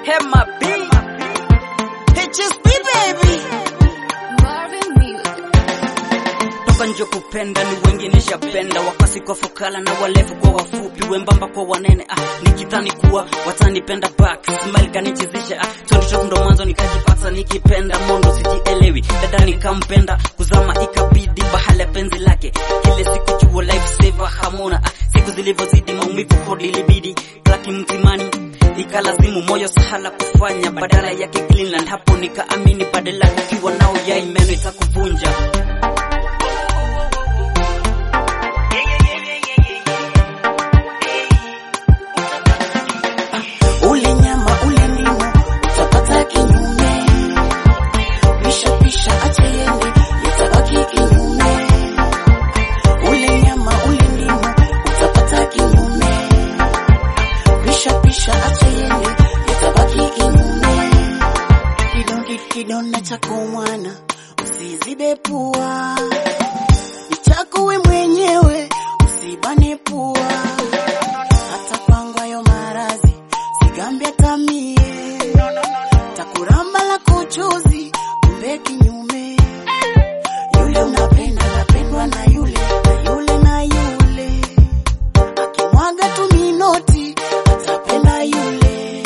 Hema B. HSP baby. Marvin Music. Toka nje kupenda ni wengi nishapenda, wakasi kwa fukala na walefu kwa wafupi, wembamba kwa wanene. Ah, nikidhani kuwa watanipenda back, smile kanichezesha. Ah, 22 ndo mwanzo nikajipata nikipenda mondo, sijielewi dada nikampenda, kuzama ikabidi bahala penzi lake, kile siku jua life saver hamuna. Ah, siku zilivyozidi maumivu hodi ilibidi klaki mtimani ikalazimu moyo sahala kufanya badala yake Greenland. Hapo nikaamini badala ukiwa nao yai meno itakuvunja. Ule nyama ule ndimu utapata kinyume, pisha pisha acha yende yatabaki kinyume. Ule nyama ule ndimu utapata kinyume, pisha pisha acha yende yatabaki kinyume. Kidonge kidonda chako mwana usizibe pua, ni chako we mwenyewe usibane pua hata kwangu hayo marazi sigambia tamie takuramba la kuchuzi kumbe kinyume yule unapenda napendwa na yule na yule na yule akimwaga tu minoti atapenda yule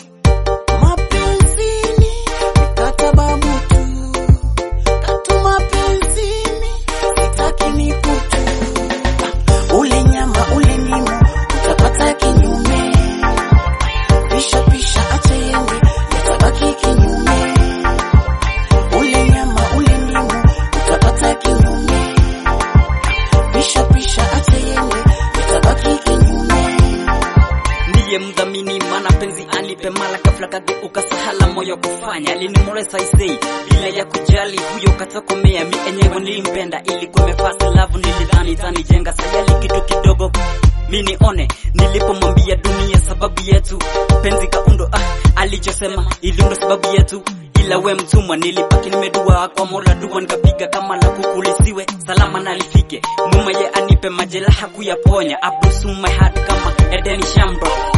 mapenzini mikataba mutu katu mapenzini sitaki mikutu ule nyama ule ndimu utapata kinyume, pisha pisha acha yende yatabaki kinyume. Ule nyama ule ndimu utapata kinyume, pisha pisha acha yende yatabaki kinyume. ndiye mdhamini mana penzi alipe mala kafla kageuka sahala moyo kufanya alinimoresa isei bila ya kujali huyo katokomea mi enyewe nilimpenda ilikuwa mefasi lavu nilidhani tanijenga sayali kitu kidogo mi nione nilipomwambia dunia sababu yetu penzi kaundo ah, alichosema iliundo sababu yetu ila we mtumwa nilibaki nimedua kwa mola dua nikapiga kama la kukulisiwe salama nalifike muma ye anipe majeraha kuyaponya abusuma had kama edeni shambro